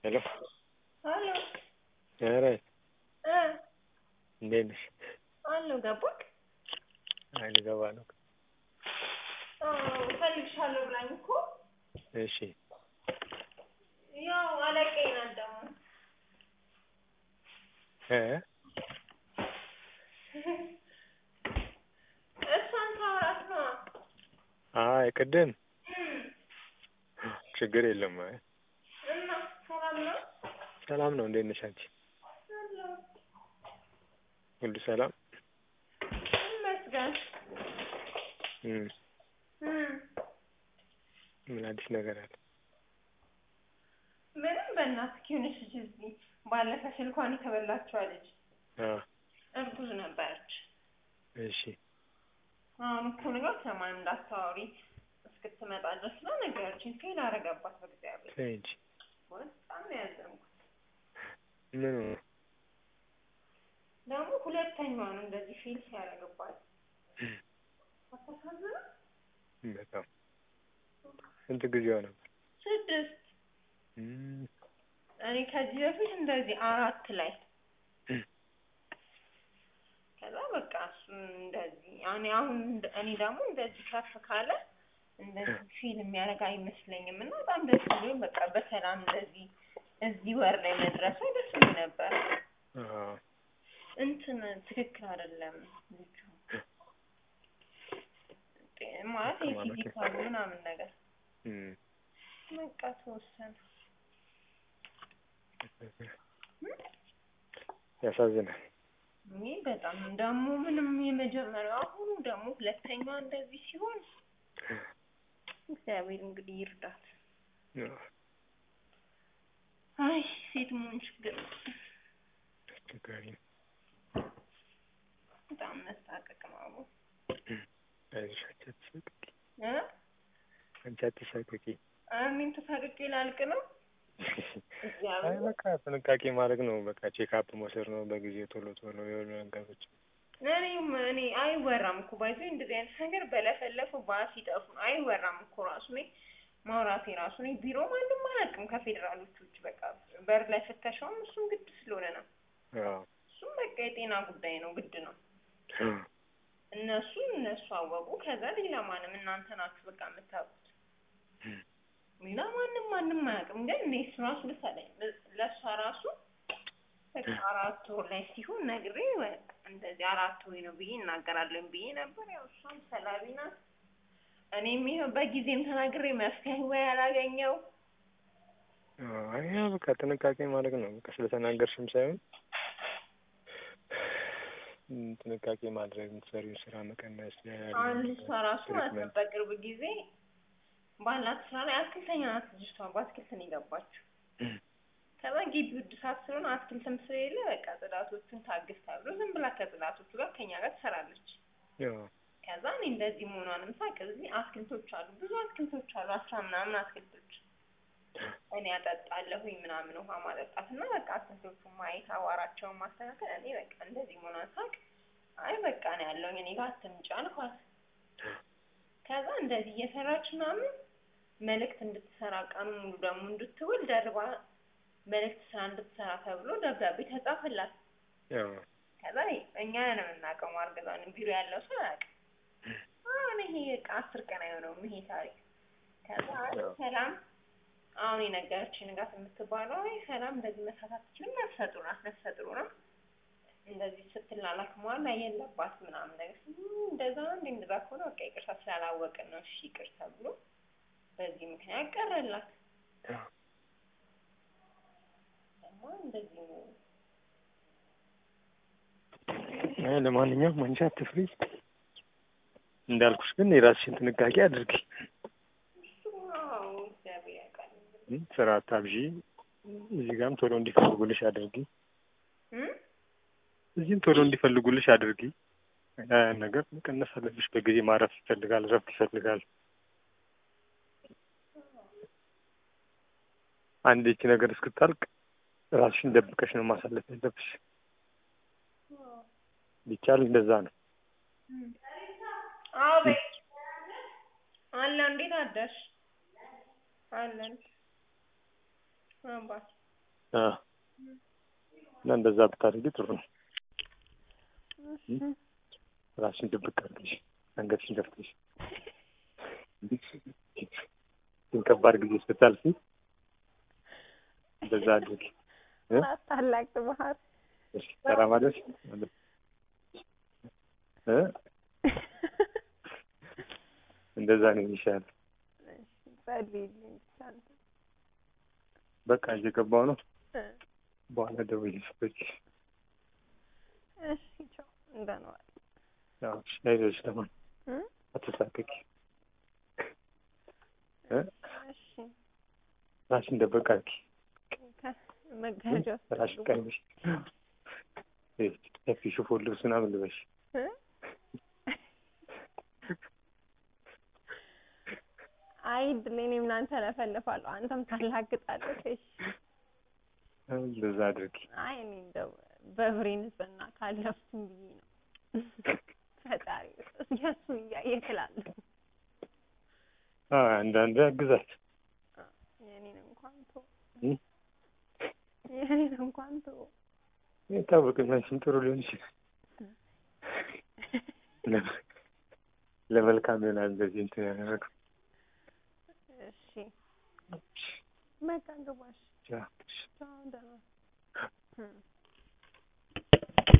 ሄሎ አሎ ኧረ እ እንዴት ነሽ? አለሁ ገባክ? አይ ልገባ ነው። አዎ እፈልግሻለሁ ብላኝ እኮ እሺ ያው አለቃዬ ናት ደግሞ እ እሷን ታወራት ነዋ አይ ቅድም እም ችግር የለም። አይ እና ሰላም ነው? ሰላም ነው። እንዴት ነሽ አንቺ? አለሁ ሁሉ ሰላም? ይመስገን እም እም ምን አዲስ ነገር አለ? ምንም በእናትህ የሆነች ልጅ እዚህ ባለፈ ስልኳን የተበላችዋ ልጅ አ እርጉዝ ነበረች። እሺ አሁን እኮ ነገር ስለማን እንዳታወሪ እስክትመጣ ድረስ ነው ነገረችኝ። ፌል አደረገባት በእግዚአብሔር ተይ እንጂ በጣም ነው ያዘንኩት። ምን ሆነ? ደግሞ ሁለተኛዋ ነው እንደዚህ ፌል ሲያደርግባት አታሳዝንም? በጣም ስንት ጊዜዋ ነበር? ስድስት እም እኔ ከዚህ በፊት እንደዚህ አራት ላይ እም ከዛ በቃ እሱ እንደዚህ እኔ አሁን እኔ ደግሞ እንደዚህ ከፍ ካለ እንደዚህ ፊል የሚያደርግ አይመስለኝም እና በጣም ደስ ብሎኝ በቃ በሰላም እንደዚህ እዚህ ወር ላይ መድረሱ ደስ ብሎኝ ነበር። አዎ እንትን ትክክል አይደለም ልጁ ማለት የፊዚካሉ ምናምን ነገር እም በቃ ተወሰነ። ያሳዝናል። ይህ በጣም ደግሞ ምንም የመጀመሪያው አሁኑ ደግሞ ሁለተኛዋ እንደዚህ ሲሆን እግዚአብሔር እንግዲህ ይርዳት። አዎ አይ ሴት መሆን ችግር ነው። አስቸጋሪ ነው። በጣም መሳቀቅ ነው አቦ አይዞሽ አንቺ አትሳቀቂ እ አንቺ አትሳቀቂ። አሚን ተሳቅቄ ላልቅ ነው። አይ እግዚአብሔር በቃ ጥንቃቄ ማድረግ ነው። በቃ ቼክአፕ መውሰድ ነው በጊዜ ቶሎ ቶሎ የሆኑ ነገሮች እኔም እኔ አይወራም እኮ ባይዞ እንደዚህ አይነት ነገር በለፈለፉ ባስ ይጠፉ ነው አይወራም እኮ ራሱ እኔ ማውራቴ ራሱ እኔ ቢሮ ማንም አላውቅም ከፌዴራሎች ውጭ በቃ በር ላይ ፍተሻውም እሱም ግድ ስለሆነ ነው። አዎ እሱም በቃ የጤና ጉዳይ ነው ግድ ነው። አዎ እነሱ እነሱ አወቁ። ከዛ ሌላ ማንም እናንተ ናችሁ በቃ የምታውቁት። ሌላ ማንም ማንም አያውቅም። ግን እኔ እሱ ራሱ ልሳለኝ ለእሷ ራሱ በቃ አራት ወር ላይ ሲሆን ነግሬ በቃ እንደዚህ አራት ወር ነው ብዬ እናገራለን ብዬ ነበር። ያው እሷም ሰላቢ ናት። እኔም ይኸው በጊዜም ተናግሬ መፍትሄ ወይ አላገኘው አይ ያው በቃ ጥንቃቄ ማድረግ ነው። በቃ ስለተናገርሽም ሳይሆን እም ጥንቃቄ ማድረግ የምትሰሪውን ስራ መቀነስ አንድ እሷ ራሱ ማለት ነው በቅርብ ጊዜ ባላት ስራ ላይ አትክልተኛ ናት ልጅቷ። በአትክልት ነው የገባችው። ከዛ ግቢው እድሳት ስለሆነ አትክልትም ስለሌለ በቃ ጽዳቶቹን ታግዝ ተብሎ ዝም ብላ ከጽዳቶቹ ጋር ከኛ ጋር ትሰራለች። ያው ከዛ እኔ እንደዚህ መሆኗንም ሳቅ እዚህ አትክልቶች አሉ፣ ብዙ አትክልቶች አሉ፣ አስራ ምናምን አትክልቶች እኔ አጠጣለሁኝ ምናምን ውሃ ማጠጣት እና በቃ አትክልቶቹን ማየት አቧራቸውን ማስተካከል እኔ በቃ እንደዚህ መሆኗን ሳቅ አይ በቃ ነው ያለውኝ እኔ ጋር አትምጪ አልኳት። ከዛ እንደዚህ እየሰራች ምናምን መልእክት እንድትሰራ ቀኑ ሙሉ ደግሞ እንድትውል ደርባ መልእክት ስራ እንድትሰራ ተብሎ ደብዳቤ ተጻፈላት። ያው ከዛ እኛ ነን የምናውቀው ማርገዟን ቢሮ ያለው ሰው አያውቅም። አሁን ይሄ በቃ አስር ቀን አይሆነውም ይሄ ታሪክ። ከዛ አይ ሰላም አሁን የነገረችኝ ንጋት የምትባለው አይ ሰላም እንደዚህ መስራት አትችልም፣ ነፍሰ ጡር ናት፣ ነፍሰ ጡር ናት እንደዚህ ስትላላክ መዋል የለባት ምናምን ነገር ስል እንደዛ ነው እንዴ? እንደዛ ከሆነ በቃ ይቅርታ ስላላወቅን ነው እሺ ይቅር ተብሎ በዚህ ምክንያት ቀረላት። ያው ደግሞ እንደዚህ ነው። አይ ለማንኛውም አንቺ አትፍሪ። እንዳልኩሽ ግን የራስሽን ጥንቃቄ አድርጊ። እሱ አዎ እግዚአብሔር ያውቃል። እም ስራ አታብዢ። እዚህ ጋርም ቶሎ እንዲፈልጉልሽ አድርጊ። እም እዚህም ቶሎ እንዲፈልጉልሽ አድርጊ። ያ ነገር መቀነስ አለብሽ። በጊዜ ማረፍ ይፈልጋል፣ እረፍት ይፈልጋል። አንድ ይቺ ነገር እስክታልቅ ራስሽን ደብቀሽ ነው ማሳለፍ ያለብሽ። ቢቻል እንደዛ ነው። አዎ በይ አለ እንዴት አደርሽ? አለን አባ አ እና እንደዛ ብታደርጊ ጥሩ ነው። እሺ ራስሽን ድብቅ አድርገሽ አንገትሽን ደፍተሽ ግን ከባድ ጊዜ ስታልፊ እንደዛ አድርጊ። እ? ታላቅ ባህር እሺ ተራማደሽ እ እንደዛ ነው የሚሻል። ጸልይልኝ ብቻ አንተ። በቃ እየገባው ነው። እ በኋላ ደውዪልኝ ስትወጪ። እሺ ቻው እንደምን ዋል ያው እሺ፣ አይዞሽ ለማን እ አትሳቀቂ። እ እሺ ራስሽን ደበቅ አድርጊ። መጋረጃ ውስጥ ራስሽን ቀንሽ። ሰፊ ሽፎን ልብስ ምናምን ልበሽ። እ አይ ድል እኔም እናንተ ለፈልፋለሁ አንተም ታላግጣለህ። እሺ እንደዛ አድርጊ። አይ እኔ እንደው በብሬ ንጽህና ካለፍኩኝ ብዬ ነው። ፈጣሪ የእሱን እያየህ እላለሁ። አ አንዳንዴ አግዛት። የእኔን እንኳን ተው፣ እ? የእኔን እንኳን ተው። የታወቀኝ አንቺም ጥሩ ሊሆን ይችላል። ለ- ለመልካም ይሆናል እንደዚህ እንትን ያደረገው። እሺ በቃ ግባሽ። ቻው። ቻው ደህና